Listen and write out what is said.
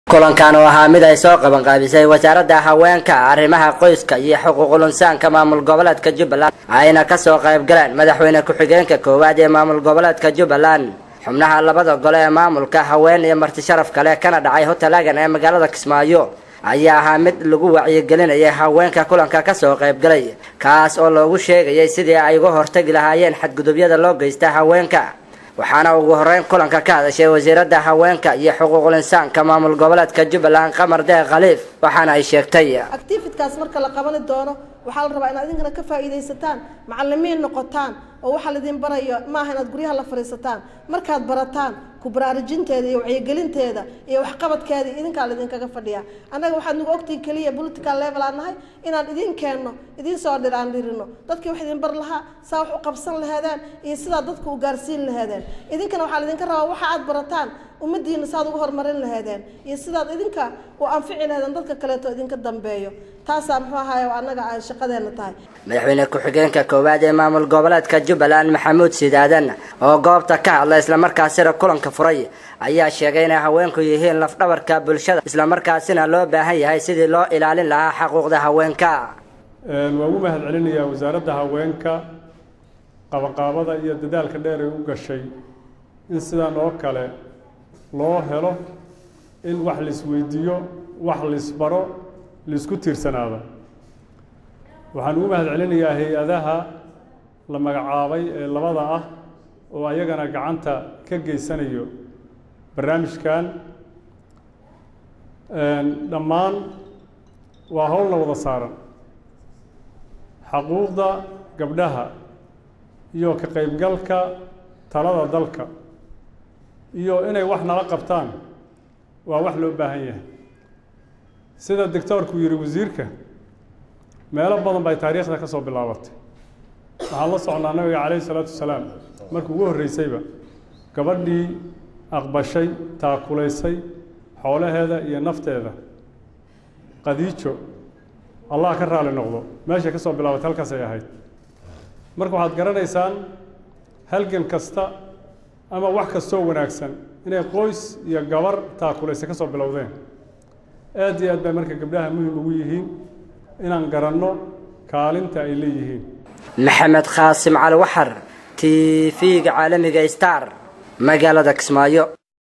kulankan oo ahaa mid ay soo qabanqaabisay wasaaradda haweenka arrimaha qoyska iyo xuquuqul insaanka maamul goboleedka jubbaland ayna kasoo qayb galeen madaxweyne ku-xigeenka koowaad ee maamul goboleedka jubbaland xubnaha labada gole ee maamulka haween iyo marti sharaf kale kana dhacay hotelagan ee magaalada kismaayo ayaa ahaa mid lagu wacyigelinayay haweenka kulanka kasoo qaybgalay kaas oo loogu sheegayay sidii ay uga hortagi lahaayeen xadgudubyada loo geysta haweenka waxaana ugu horeyn kulanka ka hadashay wasiiradda haweenka iyo xuquuqul insaanka maamul goboleedka jubbaland qamar deeq khaliif waxaana ay sheegtay activitkaas marka la qabani doono waxaa la rabaa inaad idinkana ka faa'iidaysataan macallimiin noqotaan oo waxaa laidin barayo maaha inaad guryaha la fadhiisataan markaad barataan ku baraarujinteeda iyo wacyigelinteeda iyo waxqabadkeeda idinkaa laidinkaga fadhiyaa annaga waxaad nagu ogtihin keliya political level aan nahay inaan idin keenno idiin soo dhir aan dhirino dadkii wax idin bar lahaa saa wax u qabsan laheedeen iyo sidaa dadka u gaarsiin laheedeen idinkana waxaa laidinka rabaa waxa aad barataan ummadiina saad uga horumarin laheedeen iyo sidaad idinka u anfici laheedeen dadka kaleeto idinka dambeeyo taasaa muxuu ahaay annaga ay shaqadeena tahay madaxweyne ku-xigeenka koowaad ee maamul goboleedka jubbaland maxamuud sidaadan oo goobta ka hadla islamarkaasina kulanka furay ayaa sheegay inay haweenku yihiin lafdhabarka bulshada islamarkaasina loo baahan yahay sidii loo ilaalin lahaa xaquuqda haweenka waa ugu mahad celinayaa wasaaradda haweenka qabanqaabada iyo dadaalka dheer ay u gashay in sidan oo kale loo helo in wax laisweydiiyo wax laisbaro laisku tiirsanaado waxaan ugu mahad celinayaa hay-adaha la magacaabay ee labada ah oo ayagana gacanta ka geysanayo barnaamijkan dhammaan waa howlna wada saaran xaquuqda gabdhaha iyo ka qaybgalka talada dalka iyo inay wax nala qabtaan waa wax loo baahan yahay sida doctoorku yidhi wasiirka meelo badan bay taariikhda ka soo bilaabatay waxaan la socnaa nabiga calayhi isalaatu wasalaam markii ugu horreysayba gabadhii aqbashay taakulaysay xoolaheeda iyo nafteeda qadiijo allah ka raali noqdo meeshay ka soo bilaabatay halkaasay ahayd marka waxaad garanaysaan halgan kasta ama wax kastoo wanaagsan inay qoys iyo gabar taakulaysa ka soo bilowdeen aad iyo aad bay marka gabdhaha muhim ugu yihiin inaan garanno kaalinta ay leeyihiin maxamed khaasim cali waxar t v-ga caalamiga star magaalada kismaayo